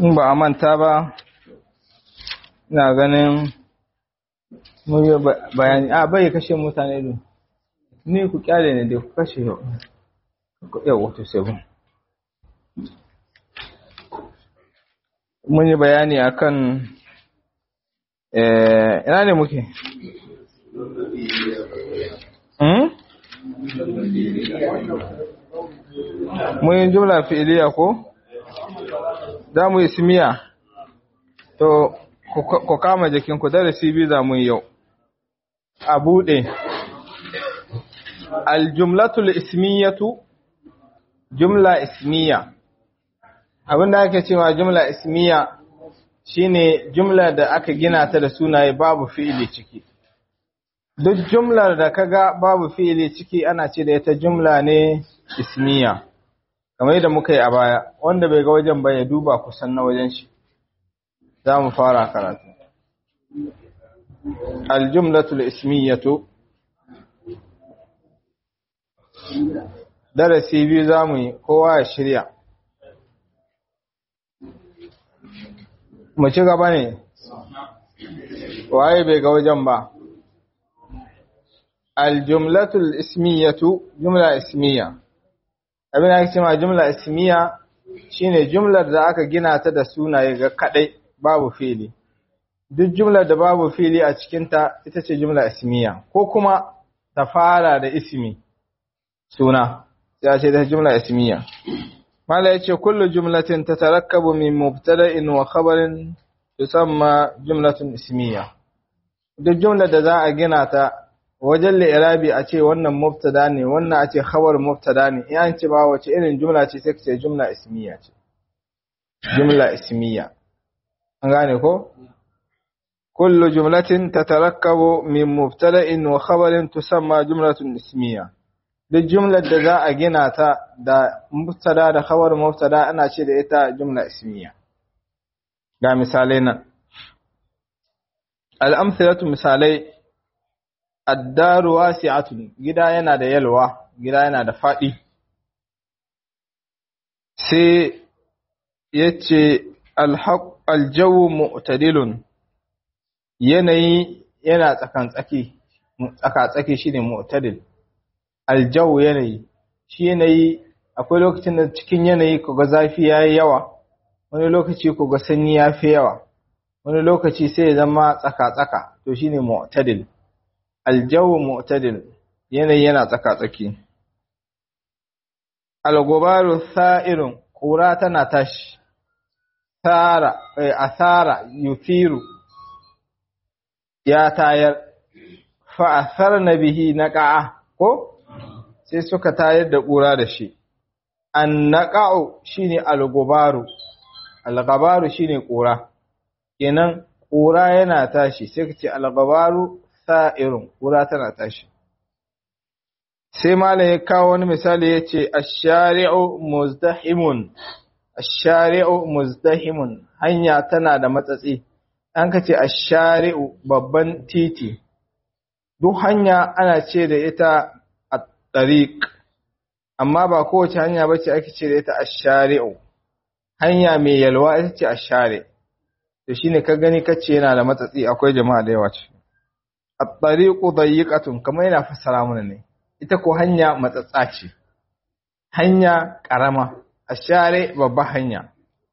in ba a manta ba ina ganin mun yi bayani a bai kashe mutane ne ni ku kyale ne da ku kashe yau yau wato seven mun yi bayani akan ina ne muke mun yi jumla fi'iliya ko za mu yi simiya to ku kama jikinku darasi biyu za mu yi yau a buɗe aljumlatul ismiyatu jumla ismiya abinda ake cewa jumla ismiya shine jumla da aka gina ta da sunaye babu fi'ili ciki duk jumlar da kaga babu fi'ili ciki ana ce da ita jumla ne ismiya kamar yadda muka yi a baya wanda bai ga wajen ba ya duba kusan na wajen shi za mu fara karatu aljumlatul ismiyatu darasi biyu za mu yi kowa ya shirya mu ci gaba ne waye bai ga wajen ba aljumlatul ismiyatu jumla ismiya abin da ake cewa jumla ismiya shine jumlar da aka gina ta da sunaye ga kadai babu fili duk jumlar da babu fili a cikinta ita ce jumla ismiya ko kuma ta fara da ismi suna ya ce da jumla ismiya mala yace kullu jumlatin tatarakkabu min mubtada'in wa khabarin tusamma jumlatun ismiya duk jumlar da za a gina ta wajen li'irabi a ce wannan mubtada ne wannan a ce khabar mubtada ne in an ce ba wace irin jumla ce sai ce jumla ismiya ce jumla ismiya an gane ko kullu jumlatin tatarakkabu min mubtada'in wa khabarin tusamma jumlatun ismiya duk jumlar da za a gina ta da mubtada da khabar mubtada ana ce da ita jumla ismiya ga misalai nan al-amthilatu misalai addaru wasi'atun gida yana da yalwa gida yana da fadi sai yace alhaq aljawu mu'tadilun yanayi yana tsakan tsaki tsaka tsaki shine mu'tadil aljawu yanayi shi yanayi akwai lokacin da cikin yanayi kaga zafi yayi yawa wani lokaci kaga sanyi yafi yawa wani lokaci sai ya zama tsaka tsaka to shine mu'tadil aljawu mu'tadil yanayi yana tsaka-tsaki algobaru sa'irun ƙura tana tashi tsara asara yufiru ya tayar fa'asar na bihi na ƙa'a ko sai suka tayar da ƙura da shi an naƙa'u shi ne algobaru algobaru shi ne ƙura kenan ƙura yana tashi sai ka ce algobaru sa'irun ƙura tana tashi. Sai Malam ya kawo wani misali ya ce, Ashari'u muzdahimun, Ashari'u muzdahimun, hanya tana da matsatsi, an ka ce Ashari'u babban titi, duk hanya ana ce da ita a ɗariƙ, amma ba kowace hanya ba ce ake ce da ita Ashari'u, hanya mai yalwa ita ce Ashari, da shi ne ka gani kace yana da matsatsi akwai jama'a da yawa ce. at-tariqu dayiqatun kamar yana fassara mana ne ita ko hanya matsatsa ce hanya karama ashare babba hanya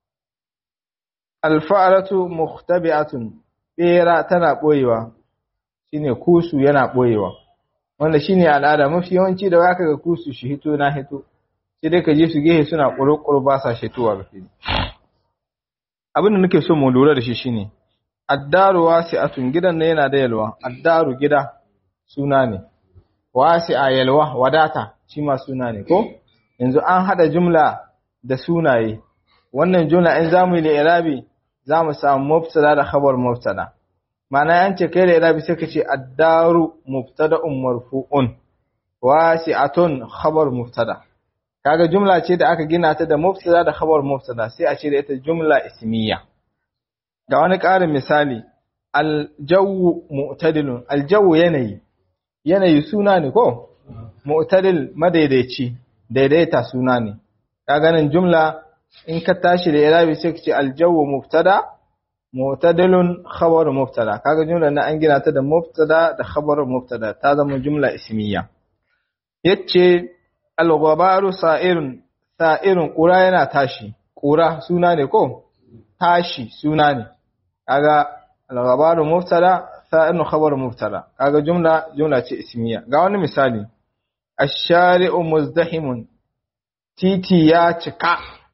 al-fa'ratu mukhtabi'atun bera tana boyewa shine kusu yana boyewa wanda shine al'ada mafi yawanci da waka ga kusu shi hito na hito sai dai ka je su gehe suna kurkur ba sa shitowa ga fili abin da nake so mu lura da shi shine addaru wasi'atun gidan ne yana da yalwa addaru gida suna ne wasi'a yalwa wadata shi ma suna ne ko yanzu an hada jumla da sunaye wannan jumla in zamu yi irabi zamu samu mubtada da khabar mubtada ma'ana an ce kai da irabi sai ka ce addaru mubtada'un marfu'un wasi'atun khabar mubtada kaga jumla ce da aka gina ta da mubtada da khabar mubtada sai a ce da ita jumla ismiya ga wani ƙarin misali aljawu mu'tadilun aljawu yanayi yanayi suna ne ko mu'tadil madaidaici daidaita suna ne kaga nan jumla in ka tashi da irabi sai ka ce aljawu mubtada mu'tadilun khabar mubtada kaga jumla na an gina ta da mubtada da khabar mubtada ta zama jumla ismiya yace al-ghabaru sa'irun sa'irun qura yana tashi qura suna ne ko tashi suna ne kaga al-ghabaru mubtada sa'irun khabar mubtada kaga jumla jumla ce ismiya ga wani misali ash-shari'u muzdahimun titi ya cika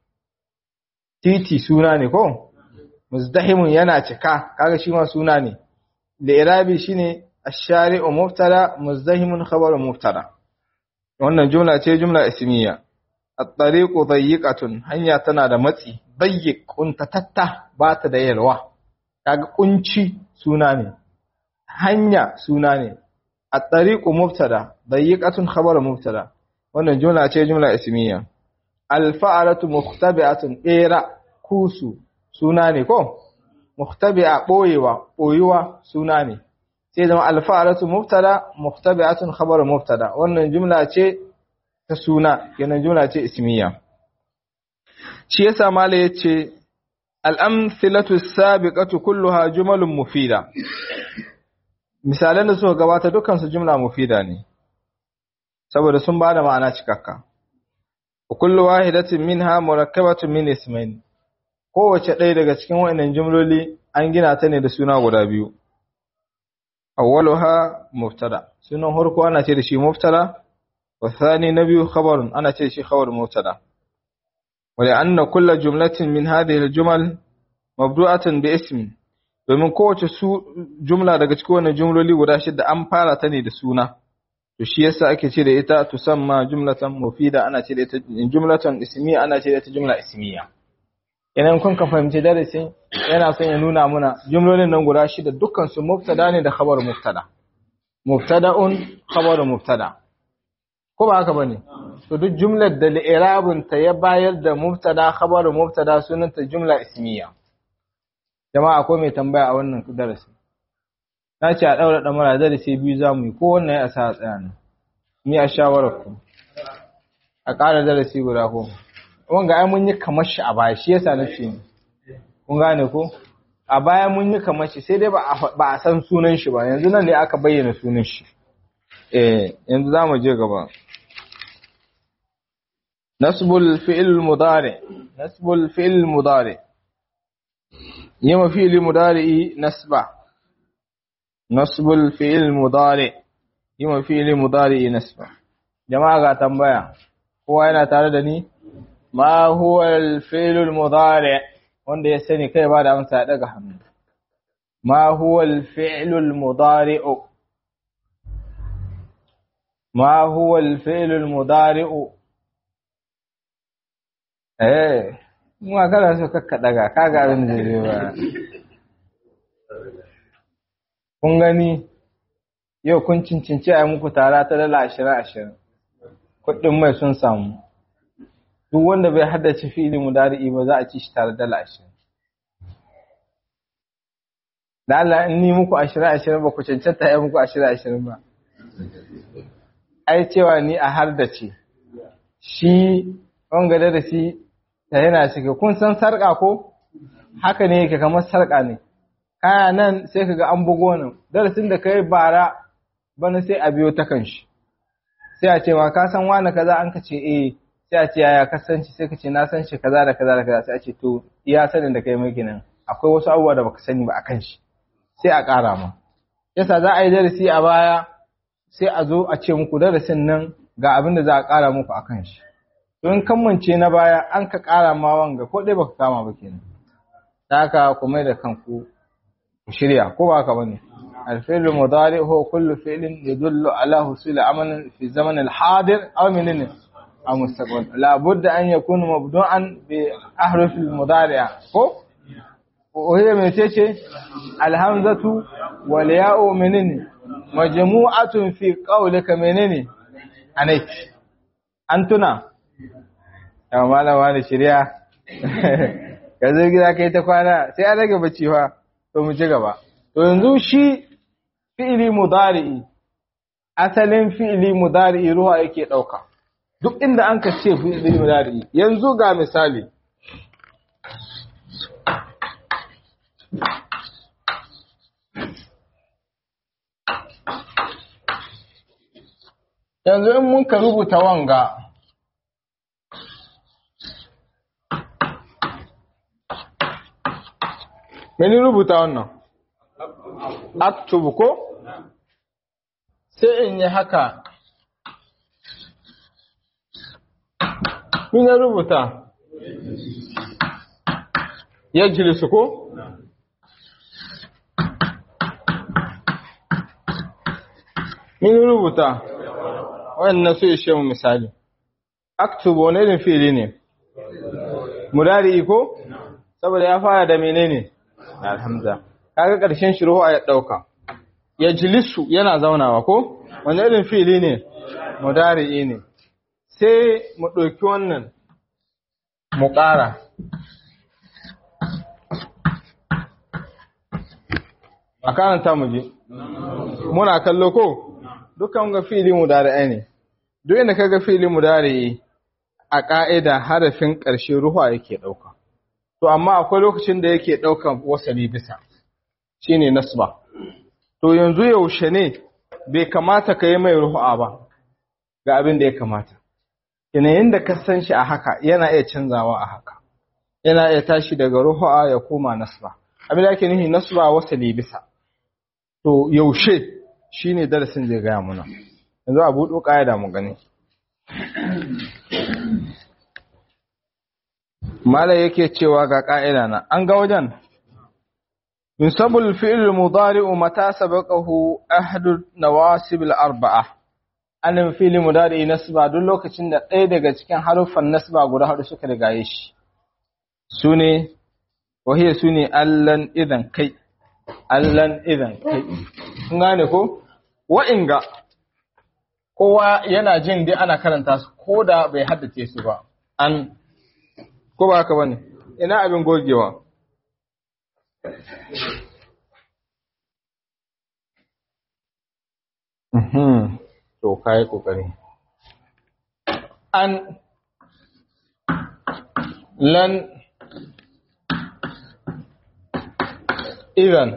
titi suna ne ko muzdahimun yana cika kaga shi ma suna ne da irabi shine ash-shari'u mubtada muzdahimun khabaru mubtada wannan jumla ce jumla ismiya at-tariqu dayyiqatun hanya tana da matsi dayyiq kuntatatta ba ta da yalwa kaga kunci suna ne hanya suna ne at-tariqu mubtada dayyiqatun khabaru mubtada wannan jumla ce jumla ismiya al-fa'alatu mukhtabi'atun era kusu suna ne ko mukhtabi'a boyewa boyuwa suna ne sai zama alfa'alatu mubtada mukhtabi'atun khabar mubtada wannan jumla ce ta suna kenan jumla ce ismiya shi yasa mala yace al-amthilatu sabiqatu kulluha jumalun mufida misalan da suka gabata dukkan su jumla mufida ne saboda sun bada ma'ana cikakka kullu wahidatin minha murakkabatun min ismayn kowace ɗaya daga cikin waɗannan jumloli an gina ta ne da suna guda biyu awwaluha mubtada sunan farko ana ce da shi mubtada wa thani na biyu khabarun ana ce da shi khabar mubtada wa anna kulla jumlatin min hadhihi aljumal mabdu'atan bi ismin domin kowace su jumla daga cikin wannan jumloli guda shida an fara ta ne da suna to shi yasa ake ce da ita tusamma jumlatan mufida ana ce da ita jumlatan ismiya ana ce da ita jumla ismiya idan kun ka fahimci darasin yana son ya nuna muna jumlolin nan guda shida dukkan su mubtada ne da khabar mubtada mubtada'un khabar mubtada ko ba haka bane to duk jumlar da li'irabun ta ya bayar da mubtada khabar mubtada sunanta jumla ismiya jama'a akwai mai tambaya a wannan darasi na ce a daura damara darasi biyu zamu yi ko wannan ya sa tsaya ne ni a shawarar ku a ƙara darasi guda ko wanga ai mun yi kamar shi a baya shi yasa na ce kun gane ko a baya mun yi kamar shi sai dai ba a san sunan shi ba yanzu nan ne aka bayyana sunan shi eh yanzu za mu je gaba nasbul fi'il mudari nasbul fi'il mudari yima fi'il mudari nasba nasbul fi'il mudari yima fi'il mudari nasba jama'a ga tambaya kowa yana tare da ni ma huwa al-fi'l al-mudari wanda ya sani kai ba da amsa ya daga hannu ma huwa al-fi'l al-mudari ma huwa al-fi'l al-mudari eh mu kana so kakka daga kaga abin da zai ba kun gani yau kun cincinci a muku tara ta dala ashirin ashirin kuɗin mai sun samu duk wanda bai haddace fi'ili mudari'i ba za a ci shi tare dala ashirin da Allah in ni muku ashirin ashirin ba ku cancanta ya muku ashirin ashirin ba ai cewa ni a har da ce shi wanga da shi ta yana cike kun san sarƙa ko haka ne yake kamar sarƙa ne kaya nan sai ka ga an bugo nan darasin da kai bara bana sai a biyo ta kan shi sai a ce ma ka san wani kaza an ka ce eh sai a ce yaya ka san shi sai ka ce na san shi kaza da kaza da kaza sai a ce to iya sanin da kai mai nan akwai wasu abubuwa da baka sani ba akan shi sai a ƙara ma yasa za a yi darasi a baya sai a zo a ce muku darasin nan ga abin da za a ƙara muku akan shi to in kammance na baya an ka ƙara ma wanga ko dai baka kama ba kenan ta haka ku mai da kanku ku shirya ko ba haka bane الفعل المضارع هو كل فعل يدل على حصول عمل في الزمن الحاضر أو من أو مستقبل لابد أن يكون مبدوعا بأحرف المضارع وهي من تيجي الهمزة والياء منين مجموعة في قولك منين أنيك أنتنا يا مالا وانا شريعة kazo gida kai ta kwana sai an rage bacci fa to mu ci gaba to yanzu shi fi'ili mudari'i asalin fi'ili mudari'i ruwa yake dauka duk inda an ka ce fi'ili mudari'i yanzu ga misali yanzu in mun ka rubuta wanga meni rubuta wannan aktubu ko sai in yi haka Mina rubuta ya jilisu ko? Min rubuta wannan su ishe mu misali. Aktubu wani irin fili ne? Mudari ko? Saboda ya fara da menene? Alhamza. Kaga ƙarshen shiru a ya ɗauka. Ya jilisu yana zaunawa ko? Wani irin fili ne? Mudari ne. Sai mu ɗauki wannan mu ƙara. A karanta mu je. Muna kallo ko? Dukan ga fili mudari'ai ne. Duk inda kaga fili mudari'i a ƙa'ida harafin ƙarshe ruwa yake ɗauka. To amma akwai lokacin da yake ɗaukan wasali bisa. Shine nasba. To yanzu yaushe ne bai kamata ka yi mai ruhu'a ba ga abin da ya kamata. Yanayin da ka san shi a haka yana iya canzawa a haka. Yana iya tashi daga ruhu'a ya koma nasba. Abin da ake nufi nasba wasali bisa. To yaushe shi ne darasin zai gaya muna. Yanzu a buɗo ƙa'ida mu gani. Malai yake cewa ga ƙa'ida na, an ga wajen? Yusabul fi'il mudari'u mata sabaqahu ahdu nawasib al-arba'a. Anin fi'il mudari'i nasba duk lokacin da ɗaya daga cikin haruffan nasba guda hudu suka rigaye shi. Sune wahiya sune allan idan kai. Allan idan kai. Kun gane ko? Wa'inga kowa yana jin dai ana karanta su ko da bai haddace su ba. An ko ba haka bane? Ina abin gogewa. Mhm. To kai kokari. An lan idan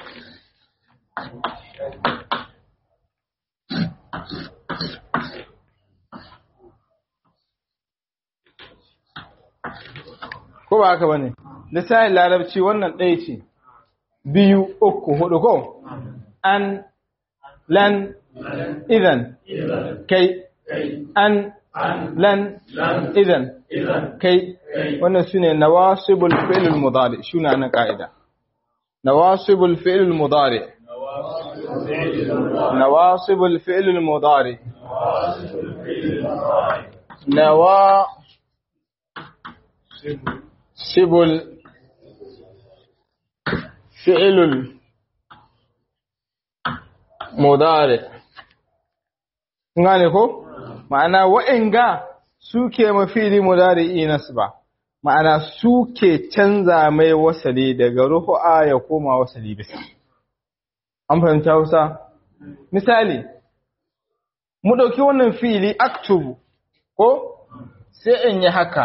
ko ba haka bane lisanin larabci wannan ɗaya ce biyu uku hudu ko an lan idan kai an lan idan kai wannan sune nawasibul fi'lul mudari shine nan ka'ida nawasibul fi'lul mudari nawasibul fi'lul mudari nawa sibul fi'lul mudari ngane ko ma'ana wa'inga suke mafili mudari nasba ma'ana suke canza mai wasali daga rufu'a ya koma wasali bisa an fahimta Hausa misali mu dauki wannan fili aktubu ko sai in yi haka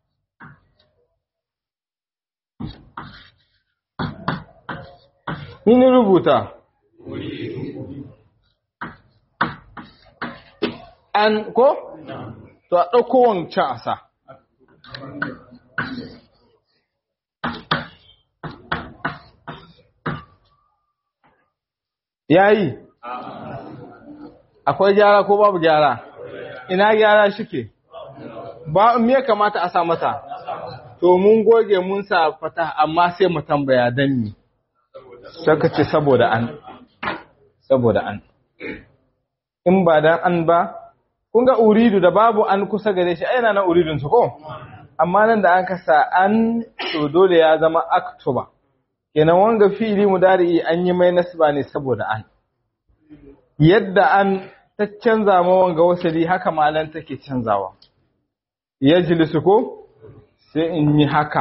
Ni rubuta an ko? To a ɗauko wancan a sa. Ya yi? Akwai gyara ko babu gyara? Ina gyara shike? Ba me ya kamata a sa mata? To mun goge mun sa fata amma sai mu tambaya dan ni. Saka ce saboda an. Saboda an. In ba dan an ba, kun ga uridu da babu an kusa gare shi ai na uridun su ko amma nan da an kasa an to dole ya zama aktuba kenan wanga fi'ili mudari an yi mai nasba ne saboda an yadda an ta canza ma wanga wasali haka malan take canzawa yajlisu ko sai in yi haka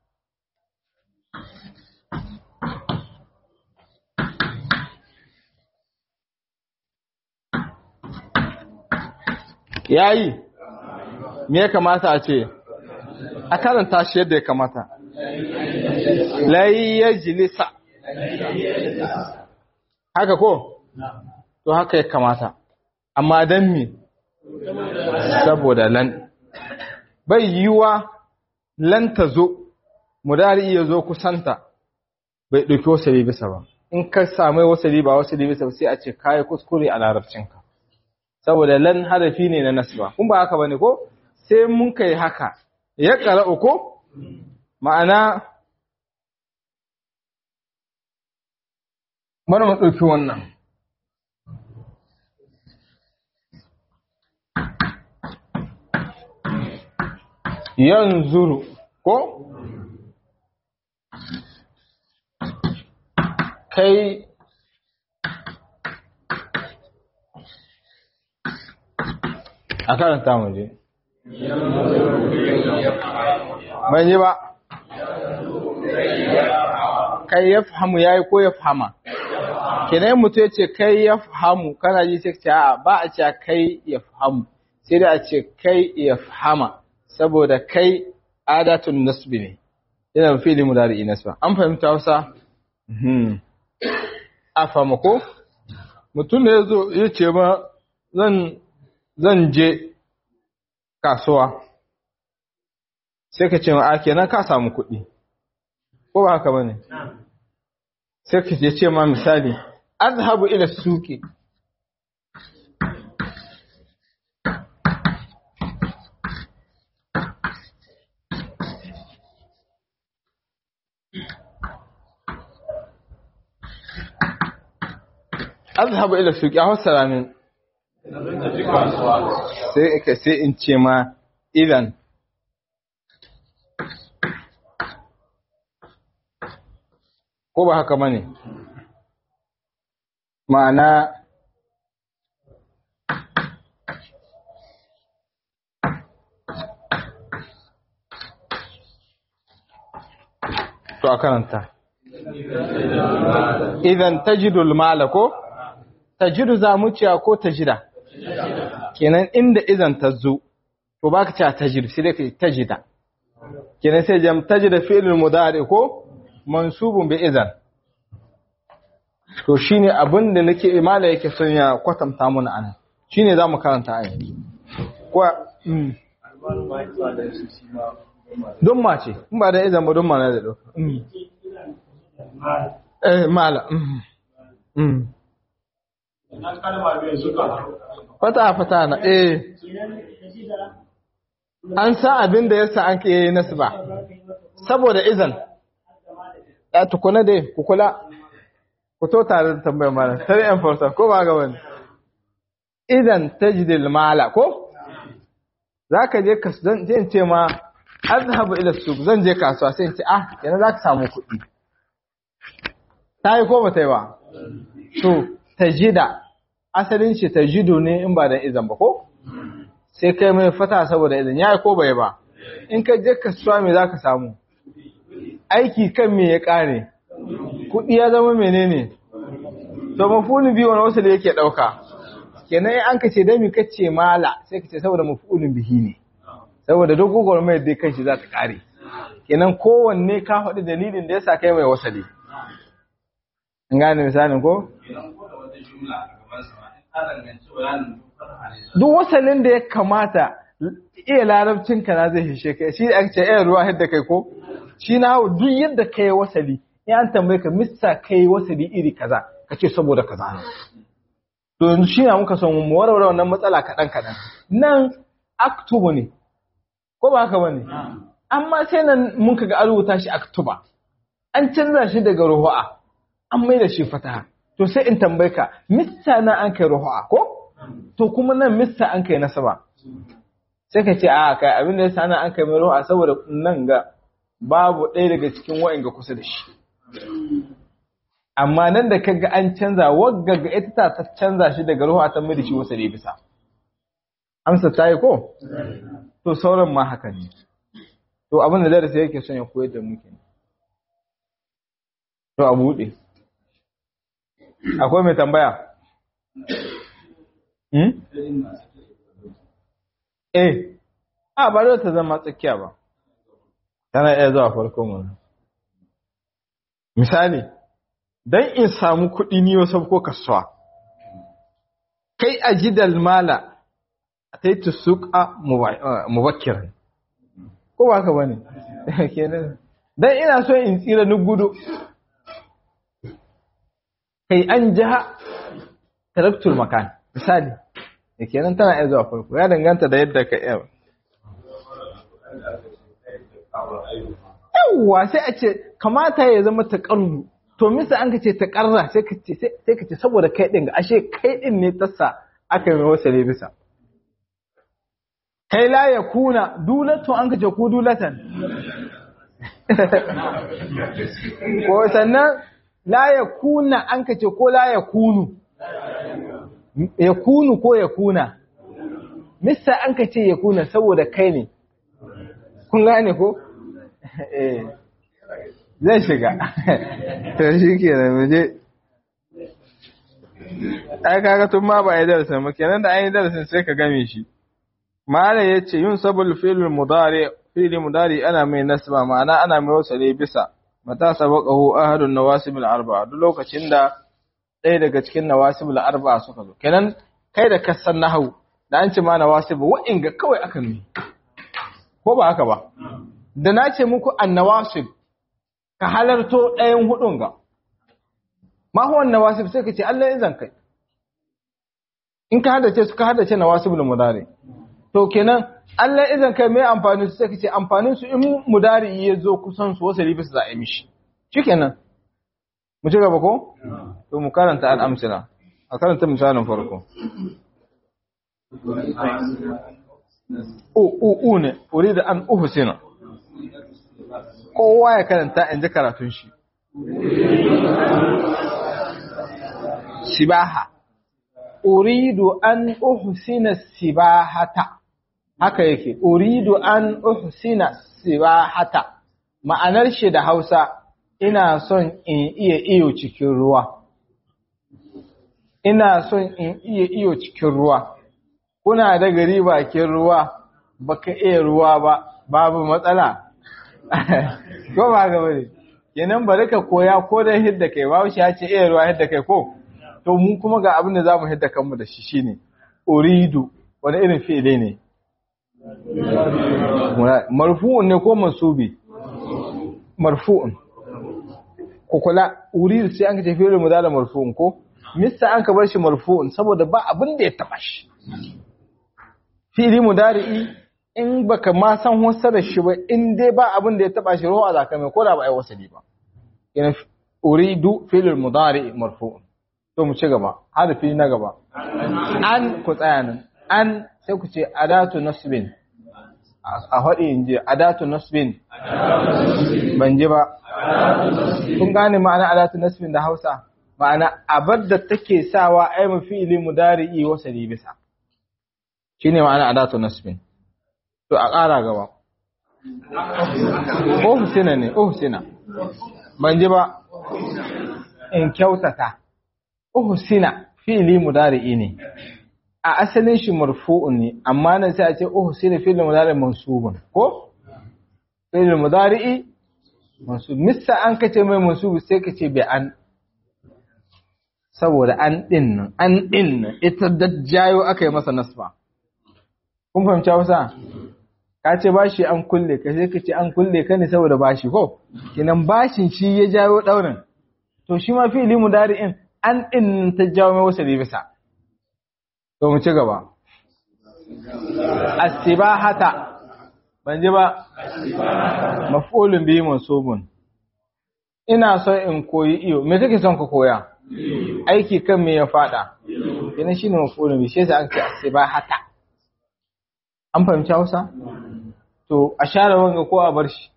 yayi me ya kamata a ce a karanta shi yadda ya kamata lai yajlisa haka ko to haka ya kamata amma dan me saboda lan bai yiwa lan ta zo mudari iya zo kusanta bai ɗauki wasali bisa ba in ka samu wasali ba wasali bisa ba sai a ce kayi kuskure a larabcinka saboda lan harafi ne na nasba kun ba haka bane ko sai mun kai haka ya qara'u ko ma'ana bari mu ɗauki wannan yanzuru ko kai a karanta mu je ban yi ba kai ya fahamu ya yi ko ya fahama kenan mutu ya ce kai ya fahamu kana ji sai ce a ba a ce kai ya fahamu sai da a ce kai ya fahama saboda kai adatun nasbi ne yana fili mudari nasba an fahimta Hausa a fama ko mutum da ya zo ya ce ma zan je kasuwa sai ka ce ma a kenan ka samu kuɗi ko ba haka ba ne sai ka ce ma misali azhabu ila suki azhabu ila suki a hausara min sai ka sai in ce ma idan ko ba haka bane ma'ana to a karanta idan tajidul mala ko tajidu za mu ciya ko tajida kenan inda idan ta zo to baka cewa tajid sai dai kai tajida kenan sai jam tajida fi'lul mudari ko mansubun bi idan to shine abin da nake imala yake son ya kwatanta mana anan shine zamu karanta a yanzu ko don mace in ba da idan ba don mana da dauka eh mala mm fata fata na eh an san abin da yasa an kai nasu ba saboda izan ya tukuna dai ku kula ku to tare da tambayar mala tare yan farsa ko ba ga wani idan tajdil mala ko zaka je ka zan je in ce ma azhabu ila suq zan je kasuwa sai in ce ah yana zaka samu kuɗi tayi ko ba tayi ba to tajida asalin shi tajidu ne in ba da izan ba ko sai kai mai fata saboda izan yayi ko bai ba in ka je kasuwa me zaka samu aiki kan me ya kare kudi ya zama menene to mafulun biyu wani wasu da yake dauka kenan an ka ce dami ka ce mala sai ka ce saboda mafulun bihi ne saboda dogogor mai dai kan shi za ta kare kenan kowanne ka faɗi dalilin da yasa kai mai wasali in gane misalin ko duk wasannin da ya kamata iya larabcin ka na zai hishe kai shi ake ce iya ruwa yadda kai ko shi na duk yadda ka yi wasali in an tambaye ka mista ka yi wasali iri kaza ka ce saboda kaza ne to yanzu shi na muka son mu warware wannan matsala kaɗan kaɗan nan aktubu ne ko ba haka bane amma sai nan mun ga an rubuta shi aktuba an canza shi daga ruhu'a an mai da shi fataha to sai in tambaye ka mista na an kai ruhu'a ko to kuma nan mista an kai nasaba sai ka ce a kai abin da yasa nan an kai mai ruhu'a saboda nan ga babu ɗaya daga cikin wa'in ga kusa da shi amma nan da kaga an canza wagga ga ita ta ta canza shi daga ruhu'a ta mai da shi wasa da bisa amsa ta yi ko to sauran ma haka ne to abin da darasi yake son ya koyar da mu kenan to a buɗe akwai mai tambaya hmm? eh a ba da ta zama tsakiya ba tana iya zuwa farko mana misali don in samu kuɗi ni wasu ko kasuwa kai a jidal mala ataitu suqa mubakkiran ko ba ka bane kenan dan ina so in tsira ni gudu kai an jaha taraktul makan misali kenan tana iya zuwa farko ya danganta da yadda ka iya yawwa sai a ce kamata ya zama taƙarru to misa an ka ce taƙarra sai ka ce saboda kai ɗin ga ashe kai ɗin ne tassa aka yi wasa ne bisa kai la ya kuna dulatun an ka ce ku dulatan ko sannan la ya kuna an ka ce ko la ya kunu ya kunu ko ya kuna misa an ka ce ya kuna saboda kai ne kun gane ko eh zai shiga to shi ke da muje ai kaga tun ma ba a yi darasin ba kenan da an yi darasin sai ka game shi mala ya ce yin sabul filin mudari fili mudari ana mai nasba ma'ana ana mai wasale bisa mata sabaqahu ahadun nawasibul arba'a duk lokacin da ɗaya daga cikin nawasibul arba'a suka zo kenan kai da kasan nahwu da an ce ma nawasib wa'inga kawai aka nuni ko ba haka ba da na ce muku annawasib ka halarto ɗayan hudun ga ma huwa nawasib sai ka ce Allah izan kai in ka haddace su ka haddace nawasibul mudari to kenan Allah izan kai mai amfani su sai ka ce amfanin su in mudari ya zo kusan su wasu ribi su za a yi mishi shikenan mu ci gaba ko to mu karanta al'amsila a karanta misalin farko u ne uri da an uhusina kowa ya karanta in ji karatun shi sibaha uridu an uhsina sibahata haka yake uridu an uhsina sibahata ma'anar shi da Hausa ina son in iya iyo cikin ruwa ina son in iya iyo cikin ruwa kuna da gari bakin ruwa baka iya ruwa ba babu matsala ko ba ga bane kenan bari ka koya ko da hidda kai babu shi ya ce iya ruwa hidda kai ko to mu kuma ga abin da zamu hidda kanmu da shi shine uridu wani irin fi'ili ne marfu'un ne ko mansubi marfu'un ko kula uridu sai an ka tafi mu da marfu'un ko mista an ka bar shi marfu'un saboda ba abin da ya taba shi fi'ili mudari'i in baka ma san wasarar shi ba in dai ba abin da ya taba shi ruwa zaka mai ko da ba ai wasali ba yana uridu fi'il mudari marfu to mu ci gaba harfi na gaba an ku tsaya nan an sai ku ce adatu nasbin a haɗe in je adatu nasbin ban ji ba kun gane ma'ana adatu nasbin da Hausa ma'ana abar da take sawa ai mu fi'ili mudari'i wasali bisa shine ma'ana adatu nasbin to a ƙara gaba ofisina ne ofisina ban ji ba in kyautata ofisina fi'ili mudari'i ne a asalin shi marfu'un ne amma nan sai a ce ofisina fi'ili mudari'i mansubun ko fi'ili mudari'i mansub missa an kace mai mansubu sai kace bi an saboda an din nan an din nan ita da jayo aka yi masa nasba kun fahimci Hausa ka ce bashi an kulle ka sai ka ce an kulle ka ne saboda bashi ko kinan bashin shi ya jawo daurin to shi ma fi'ili mudari'in an din ta jawo mai wasa bisa to mu ci gaba as-sibahata ban ji ba maf'ulun bihi mansubun ina so in koyi iyo me kake son ka koya aiki kan me ya fada kinan shine maf'ulun bihi shi yasa an ce as-sibahata an fahimci Hausa to a share wanga ko a bar shi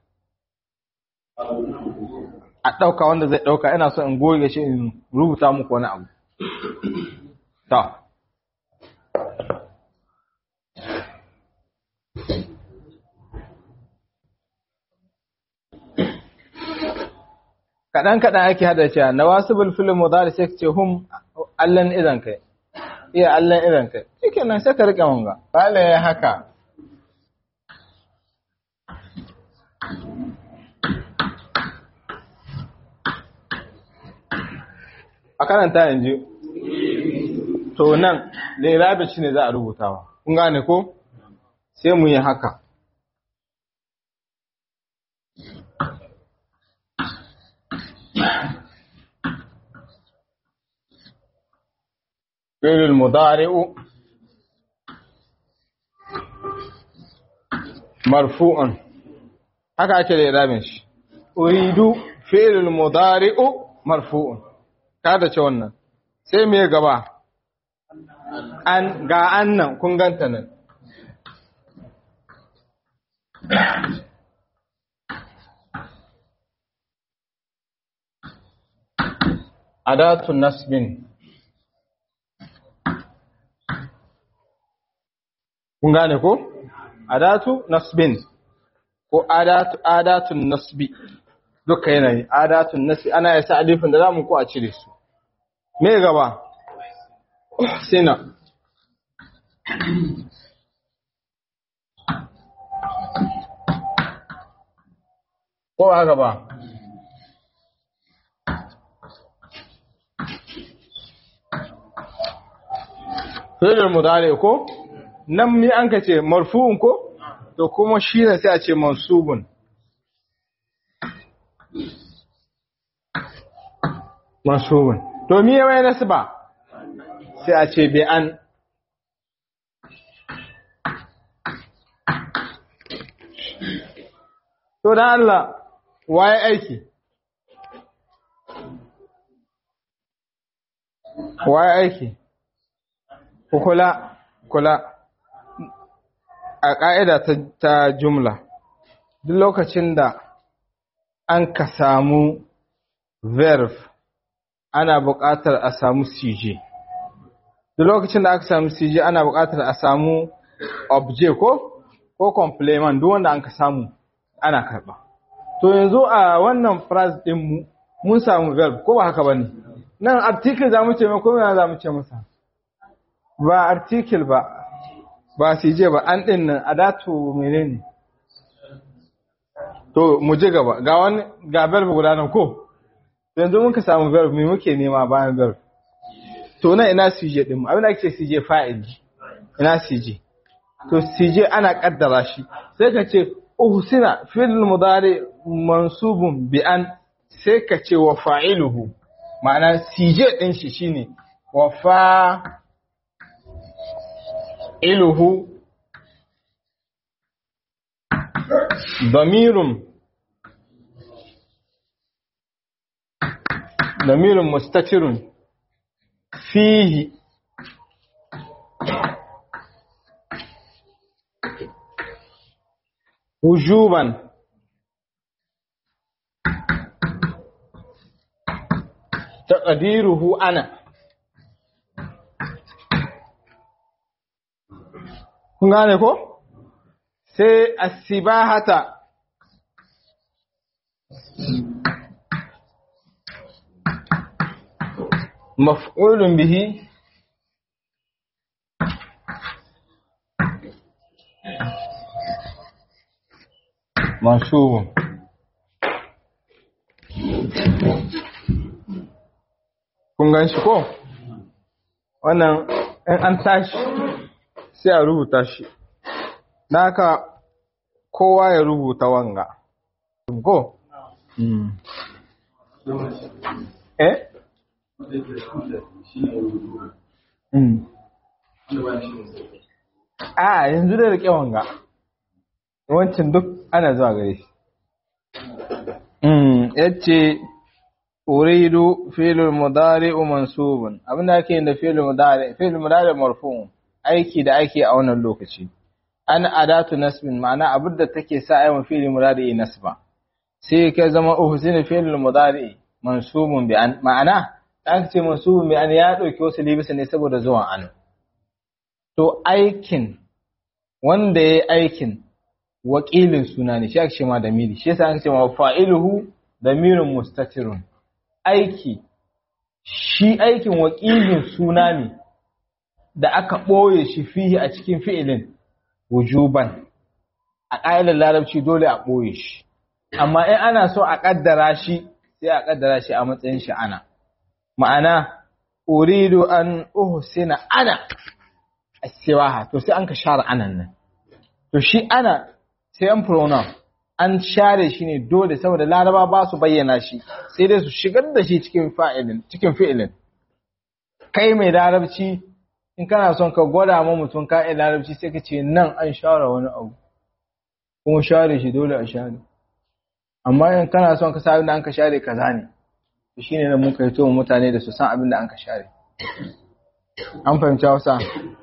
a ɗauka wanda zai ɗauka ina so in goge shi in rubuta muku wani abu ta kaɗan kaɗan ake hada cewa na wasu bulfilin mudari sai ce hum allan idan kai iya allan idan kai shi nan sai ka riƙe wanga ba ya haka a karanta yanzu to nan lirabi shi ne za a rubutawa kun gane ko sai mu yi haka فعل المضارع مرفوع haka ake da irabin shi uridu fi'lul mudari'u marfu'un kada ce wannan sai me gaba an ga annan kun ganta nan adatun nasbin kun gane ko adatu nasbin ko adatu adatun nasbi duka yanayi adatun nasbi ana yasa alifin da zamu ko a cire su me gaba sina ko ba gaba Fi'il mudari ko nan mi an ka ce marfu'un ko to kuma shi ne sai a ce mansubun mansubun to mi ya mai nasba sai a ce bi an to dan Allah waye aiki waye aiki kula kula a ƙa'ida ta jumla duk lokacin da an ka samu verb ana buƙatar a samu cj duk lokacin da aka samu cj ana buƙatar a samu object ko ko complement duk wanda an ka samu ana karɓa to yanzu a wannan phrase ɗinmu mun samu verb ko ba haka ba ne nan article za mu ce mai ko za mu ce masa ba article ba ba su je ba an ɗin nan a datu menene to mu je gaba ga wani ga verb guda nan ko yanzu muka samu verb me muke nema bayan verb to nan ina CJ din mu abin da ake CJ fa'il ina CJ to CJ ana kaddara shi sai ka ce uhsina fil mudari mansubun bi an sai ka ce wa fa'iluhu ma'ana CJ din shi shine wa fa iluhu ضمير ضمير مستتر فيه وجوبا تقديره أنا kun gane ko sai asibahata maf'ulun bihi mansubun kun gan shi ko wannan in an tashi sai a rubuta shi naka kowa ya rubuta wanga ko eh a yanzu da rike wanga wancan duk ana zuwa gare shi yace uridu fi'lul mudari'u mansubun abinda ake yin da fi'lul mudari fi'lul mudari marfu'un aiki da ake a wannan lokaci an adatu nasbin ma'ana abin da take sa ayyukan fi'l mudari nasba sai ka zama uhsinu fi'l mudari mansubun bi an ma'ana an ce mansubun bi an ya dauki wasu libisa ne saboda zuwan an to aikin wanda yayi aikin wakilin suna ne shi ake ce ma da miri shi yasa an ce ma fa'iluhu damirun mustatirun aiki shi aikin wakilin suna ne da aka ɓoye shi fihi a cikin fi'ilin wujuban a ƙa'idar larabci dole a ɓoye shi amma in ana so a ƙaddara shi sai a ƙaddara shi a matsayin shi ana ma'ana uridu an uhsina ana asibaha to sai an ka share anan nan to shi ana sai an pronoun an share shi ne dole saboda laraba ba su bayyana shi sai dai su shigar da shi cikin fa'ilin cikin fi'ilin kai mai larabci in kana son ka gwada ma mutum ka iya larabci sai ka ce nan an share wani abu kuma share shi dole a share amma in kana son ka sa abin da an ka share kaza ne to shine nan muka yi to mutane da su san abin da an ka share an fahimci Hausa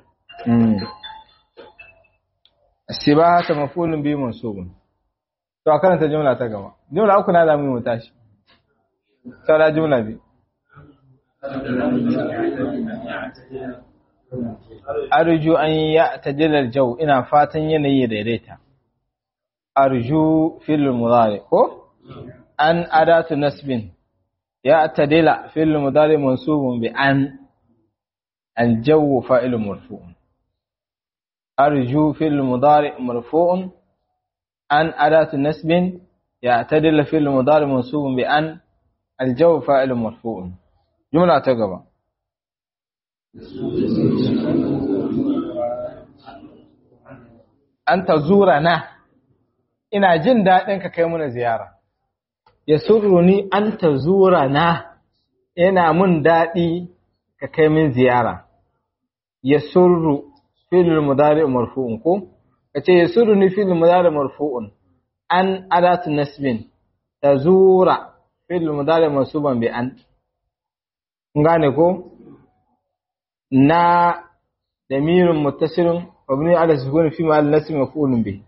Sibaha ta mafulun bi mansubun to a karanta jumla ta gaba jumla uku na zamu yi mu tashi saura jumla bi arju an ya tajilar jau ina fatan yanayi daidaita arju fil mudari ko an adatu nasbin ya tadila fil mudari mansubun bi an الجو فاعل مرفوع أرجو في المضارع مرفوع أن أداة نسب يعتدل في المضارع منصوب بأن الجو فاعل مرفوع جملة تقبع أن تزورنا ina jin daɗin ka kai muna ziyara ya surruni an ta zura na yana mun daɗi ka kai min ziyara ya surru fil mudari marfu'un ko kace ya surru ni fil mudari marfu'un an adatu nasbin tazura fil mudari mansuban bi an ngane ko na damirun muttasilun mabni ala sukun fi ma'al nasb maf'ulun bi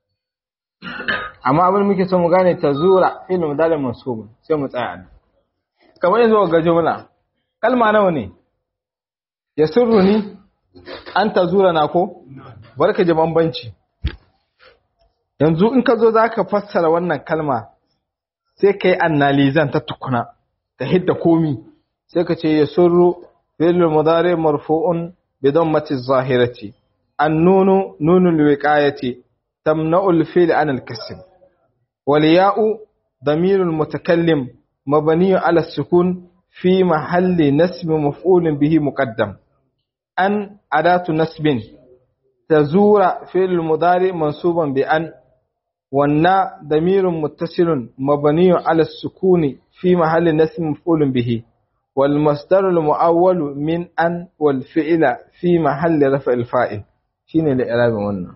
amma abin muke so mu gane tazura fil mudari mansubun sai mu tsaya kamar yanzu ga jumla kalma nawa ne ya surru ni an ta zura na ko barka ji bambanci yanzu in ka zo za ka fassara wannan kalma sai ka yi annalizan ta tukuna ka hidda komi sai ka ce ya surru fi'lul mudari marfu'un bi dammati zahirati an nunu nunul wiqayati tamna'ul fi'l an al-kasr wal ya'u damirul mutakallim mabni ala sukun في محل نسب مفعول به مقدم أن أداة نسب تزور في المضارع منصوبا بأن والنا ضمير متصل مبني على السكون في محل نسب مفعول به والمصدر المؤول من أن والفعل في محل رفع الفاعل شين الإعراب والنا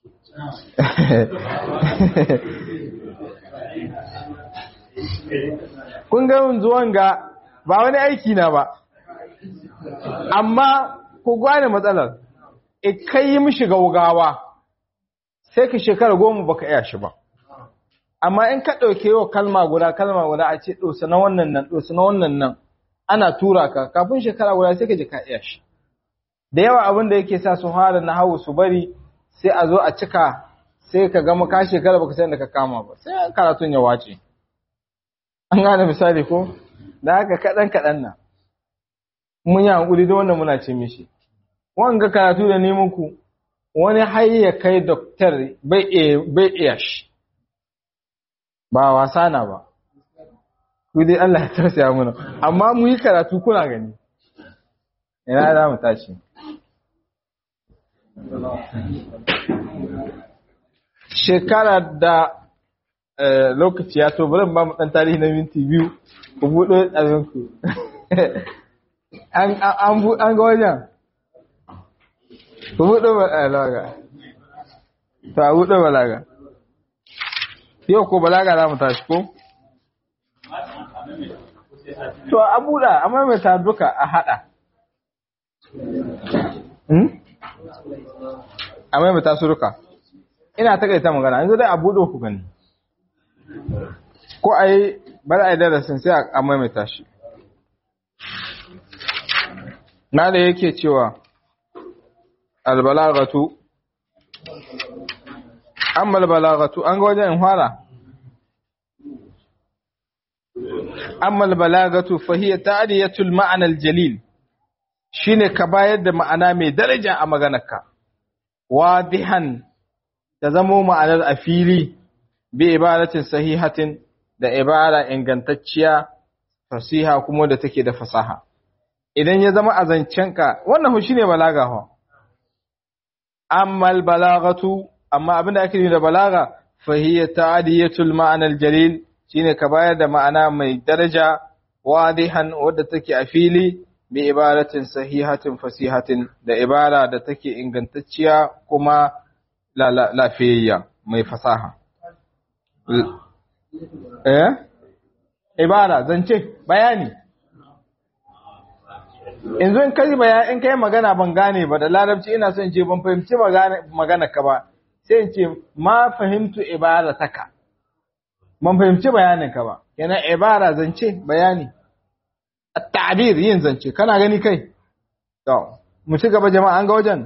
kun ga zuwan ga ba wani aiki na ba amma ku gane matsalar e kai yi mishi gaugawa sai ka shekara goma baka iya shi ba amma in ka ɗauke yau kalma guda kalma guda a ce ɗosa na wannan nan ɗosa na wannan nan ana tura ka kafin shekara guda sai ka ji ka iya shi da yawa abin da yake sa su fara na hawu su bari sai a zo a cika sai ka gama ka shekara baka san da ka kama ba sai karatun ya wace an gane misali ko da haka kaɗan kaɗan na mun yi hankuli da wannan muna ce mishi wanga karatu da neman ku wani har ya kai doktor bai iya shi ba wasa na ba ku dai Allah ya tausaya mana amma mu yi karatu kuna gani ina za mu tashi shekara da lokaci ya to bari ba mu dan tarihi na minti biyu ku buɗe abinku an ga wajen ku buɗe balaga to a buɗe balaga yau ko balaga za mu tashi ko to a buɗa a maimaita duka a haɗa a maimaita su duka ina takaita magana yanzu dai a buɗe ku gani ko a yi bari a yi darasin sai a maimaita shi na da yake cewa albalagatu amma albalagatu an ga wajen in fara amma albalagatu fahiya ta'diyatul ma'ana aljalil shine ka bayar da ma'ana mai daraja a maganarka wadihan ta zamo ma'anar a fili bi ibaratin sahihatin da ibara ingantacciya fasiha kuma da take da fasaha idan ya zama a zancenka wannan hu shine balaga ho amma al-balaghatu amma abinda ake nufi da balaga fa hiya ta'diyatul ma'ana al-jalil shine ka bayar da ma'ana mai daraja wadihan wadda take a fili bi ibaratin sahihatin fasihatin da ibara da take ingantacciya kuma lafiyayya mai fasaha eh ibara zance bayani yanzu in kai bayani in kai magana ban gane ba da larabci ina son ce ban fahimci magana ka ba sai in ce ma fahimtu ibarataka ban fahimci bayanin ka ba yana ibara zance bayani at-ta'bir yin zance kana gani kai to mu ci gaba jama'a an ga wajen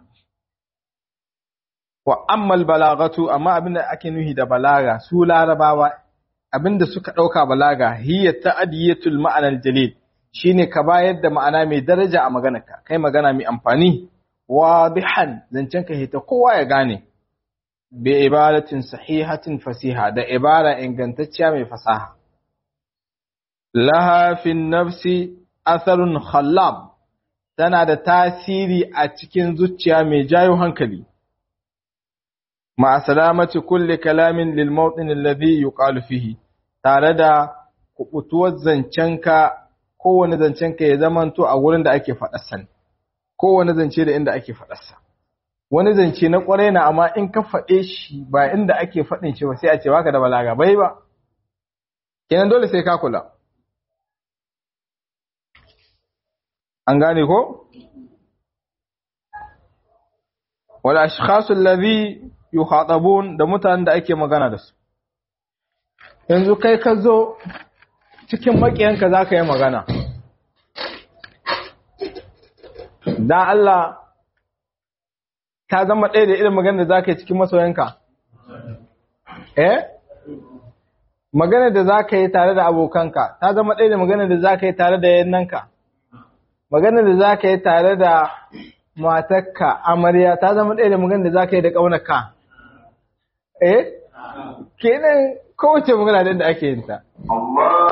wa ammal balagatu amma abinda ake nuhi da balaga su larabawa abinda suka dauka balaga hiya ta'diyatul ma'ana al-jalil shine ka bayar da ma'ana mai daraja a maganarka kai magana mai amfani wadihan zancen ka hita kowa ya gane bi ibaratin sahihatin fasiha da ibara ingantacciya mai fasaha laha fi nafsi atharun khallab tana da tasiri a cikin zuciya mai jayo hankali ma salamati kulli kalamin lil mawtin alladhi yuqalu fihi tare da kubutuwar zancenka kowane zancenka ya zamanto a wurin da ake faɗarsa kowane zance da inda ake faɗarsa wani zance na ƙwarai na amma in ka faɗe shi ba inda ake faɗin shi ba sai a ce baka da balaga bai ba kenan dole sai ka kula an gane ko wal ashkhasu alladhi yukhatabun da mutanen da ake magana da su yanzu kai ka zo cikin makiyanka za ka yi magana dan Allah ta zama ɗaya da irin magana da za ka yi cikin masoyanka eh magana da za ka yi tare da abokanka ta zama ɗaya da magana da za ka yi tare da yannanka magana da za ka yi tare da matakka amarya ta zama ɗaya da magana da za ka yi da ƙaunaka eh kenan kowace magana da ake yin ta